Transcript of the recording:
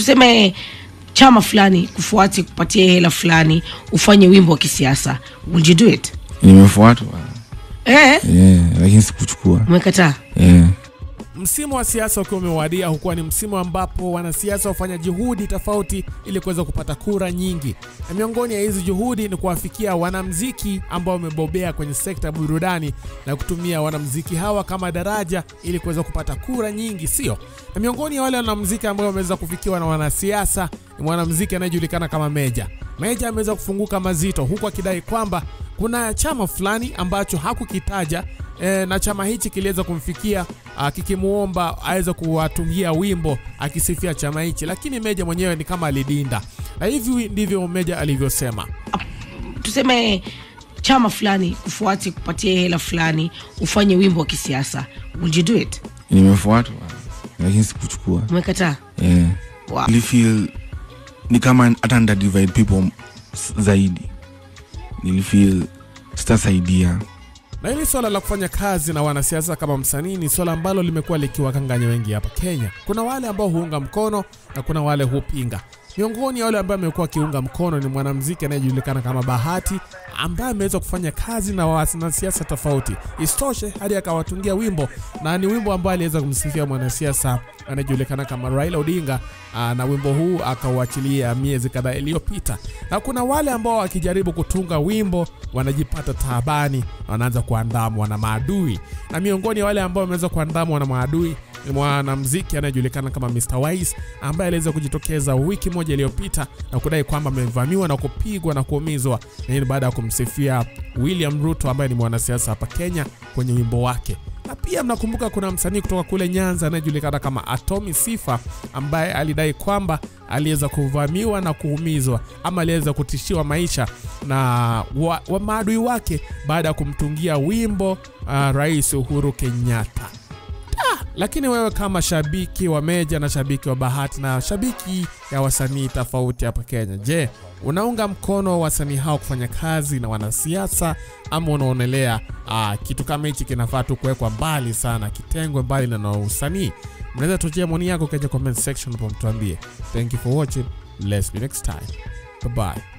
tuseme chama fulani kufuati kupatia hela fulani ufanye wimbo wa kisiasa would you do it nimefuatwa eh, yeah, lakini sikuchukua umekataa yeah. Msimu wa siasa ukiwa umewadia, hukuwa ni msimu ambapo wanasiasa hufanya juhudi tofauti ili kuweza kupata kura nyingi, na miongoni ya hizi juhudi ni kuwafikia wanamziki ambao wamebobea kwenye sekta ya burudani na kutumia wanamziki hawa kama daraja ili kuweza kupata kura nyingi, sio? Na miongoni ya wale wanamziki ambao wameweza kufikiwa na wanasiasa ni mwanamziki anayejulikana kama Meja. Meja ameweza kufunguka mazito, huku akidai kwamba kuna chama fulani ambacho hakukitaja e, na chama hichi kiliweza kumfikia ah, kikimuomba aweze kuwatungia wimbo akisifia chama hichi, lakini Meja mwenyewe ni kama alidinda, na hivi ndivyo Meja alivyosema. tuseme chama fulani kufuati kupatia hela fulani ufanye wimbo wa kisiasa would you do it nimefuatwa lakini sikuchukua umekataa yeah. wow. nilifeel ni kama hata nda divide people s- zaidi nilifeel sitasaidia Na hili swala la kufanya kazi na wanasiasa kama msanii ni swala ambalo limekuwa likiwakanganya wengi hapa Kenya. Kuna wale ambao huunga mkono na kuna wale hupinga. Miongoni ya wale ambao amekuwa akiunga mkono ni mwanamuziki anayejulikana kama Bahati ambaye ameweza kufanya kazi na wanasiasa tofauti. Isitoshe hadi akawatungia wimbo na ni wimbo ambao aliweza kumsifia mwanasiasa anayejulikana kama Raila Odinga aa, na wimbo huu akauachilia miezi kadhaa iliyopita. Na kuna wale ambao wakijaribu kutunga wimbo wanajipata taabani na wanaanza kuandamwa na maadui, na miongoni ya wale ambao wameweza kuandamwa na maadui ni mwanamuziki anayejulikana kama Mr Wise ambaye aliweza kujitokeza wiki moja iliyopita na kudai kwamba amevamiwa na kupigwa na kuumizwa, na hii ni baada ya kumsifia William Ruto ambaye ni mwanasiasa hapa Kenya kwenye wimbo wake. Na pia mnakumbuka kuna msanii kutoka kule Nyanza anayejulikana kama Atomi Sifa ambaye alidai kwamba aliweza kuvamiwa na kuumizwa ama aliweza kutishiwa maisha na wa, wa maadui wake baada ya kumtungia wimbo uh, Rais Uhuru Kenyatta. Lakini wewe kama shabiki wa Meja na shabiki wa Bahati na shabiki ya wasanii tofauti hapa Kenya, je, unaunga mkono wasanii hao kufanya kazi na wanasiasa ama unaonelea ah, kitu kama hichi kinafaa tu kuwekwa mbali sana, kitengwe mbali na na usanii? Mnaweza tuachia maoni yako kwenye comment section hapo, mtuambie. Thank you for watching, let's be next time, bye bye.